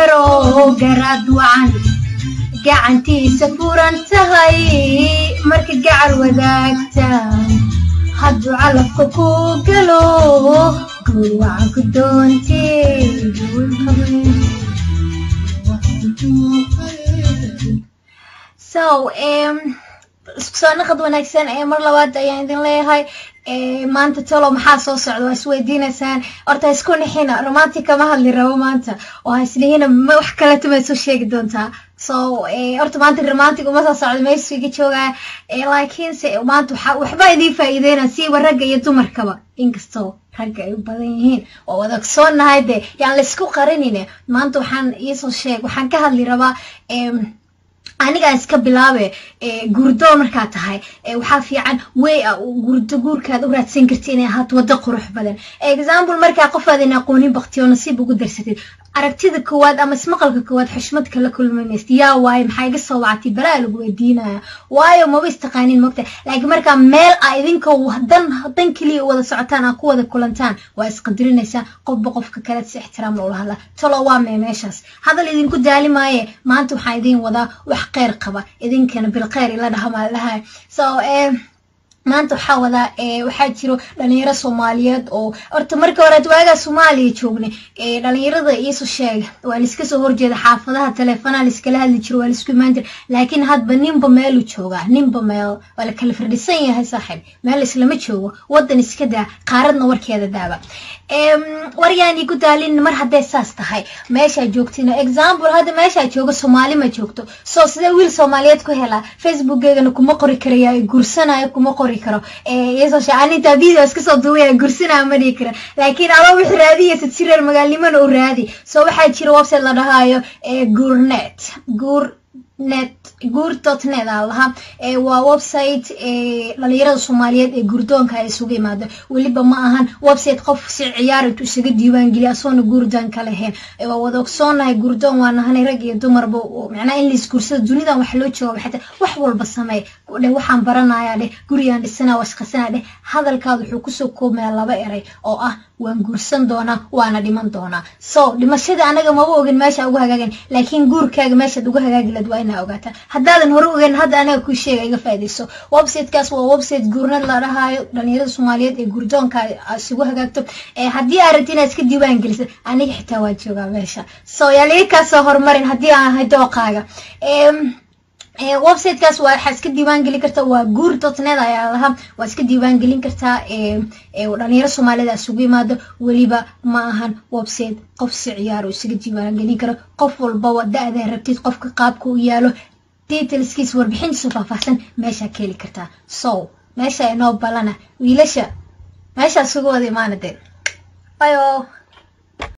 yaroo garaad wacan gacantiisa furan tahay marka gacal wadaagta hadduu calafka ku galo guur wacan ku doontee so isku soo naqad wanaagsan ee mar labaad ayaan idin leeyahay maanta talo maxaa soo socda waa isweydiinaysaan horta ha isku nixina romantic kama hadli rabo maanta oo ha isnihina wax kaleta ma soo sheegi doontaa so horta maanta romantic uma soo socda meeshu iga joogaa laakiinse maanta waxa waxba idiin faa'iideyna siiba ragga iyo dumarkaba inkastoo ragga ay u badan yihiin oo wadagsoonahay dee yaan la isku qarinine maanta waxaan iisoo sheeg waxaan ka hadli rabaa anigaa iska bilaabe guurdoon markaa tahay waxaa fiican wey a gurdo guurkaad u raadsan karti inay ahaato waddo qurux badan example markaa qofaadan aqoonin baktiyo nasiib ugu darsatid aragtida koowaad ama ismaqalka koowaad xushmad kala kulmanaysid yaa waaye maxaa iga soo wacatay balaa lagu weydiinaya waayo maba istaqaanin mogta laakiin markaa meel a idinka dan dan keliya wada socotaan aa ku wada kulantaan waa isqadirinaysaan qofba qofka kale si ixtiraam loola hadlaa talo waa mee meeshaas hadal idinku daali maaye maanta waxaan idin wadaa wax kheyr qaba idinkana bilkheyr ila dhahamaa dhahay so maanta waxaa wadaa waxaa jiro dhalinyaro soomaaliyeed oo horta marka horeed waagaa soomaaliya joognay dhalinyarada iiso sheega waa laiska soo horjeeda xaafadaha teleefonaha laiskala hadli jiro waa laisku imaan jira laakiin hadba ninba meelu joogaa ninba meel waa la kala firdhisan yahay saaxiib meel islama joogo wadan iska daa qaaradna warkeeda daaba waryaan igu daalin mar hadday saas tahay meeshaa joogtina example hadda meeshaa joogo soomaali ma joogto so sidee wiil soomaaliyeed ku helaa facebookgeegana kuma qori karaya gursanayo kuma qori karo anintaa video iska soo duubaya gursanaya ma dhihi kara laakiin adoo wix raadiyaysid si reer magaalnimona u raadi so waxaa jira website la dhahayo guurnet guur net guur dot net aa lahaa waa website dhalinyarada soomaaliyeed ee gurdoonka ay isugu imaado weliba ma ahan website qof si ciyaar intuu isaga diiwaan geliya asoona guurdoon ka lahayn waa wada ogsoonahay gurdoon waa nahanay rag iyo dumarba macnaha in lais guursado dunidan wax loo jooga xata wax walba sameey dheh waxaan baranayaa dheh gurigaan dhisanaa washqasanaa dheh hadalkaada wuxuu kusoo koobmaya laba eray oo ah waan guursan doonaa waana dhiman doonaa so dhimashada anaga maba ogin meesha ugu hagaagan laakiin guurkaaga meeshaad uga hagaagi laad waa inaa ogaataa haddaadan hore ogeyn hadda anaga kuu sheega iga faaidayso websitekaas waa website guurnad la dhahaayo dhalinyarada soomaaliyeed ee guurdoonka isugu hagaagto haddii aad rabti inaad iska diiwaan gelisid aniga xitaa waa joogaa meesha so yaa laga kaasoo horumarin haddii aan ahay dooqaaga websitekaas waa waxaa iska diiwaan gelin kartaa waa guur dotnet ayaa lahaa waa iska diiwaan gelin kartaa dhalinyaro soomaalida isugu imaado weliba ma ahan website qof si ciyaar oo isaga diiwaan gelin karo qof walbaba da-daa rabtid qofka qaabka u yaalo detailskiis warbixintiisu faahfaahsan meeshaa ka heli kartaa so meesha inoo balana wiilasha meeshaa isugu wada imaana dee bayo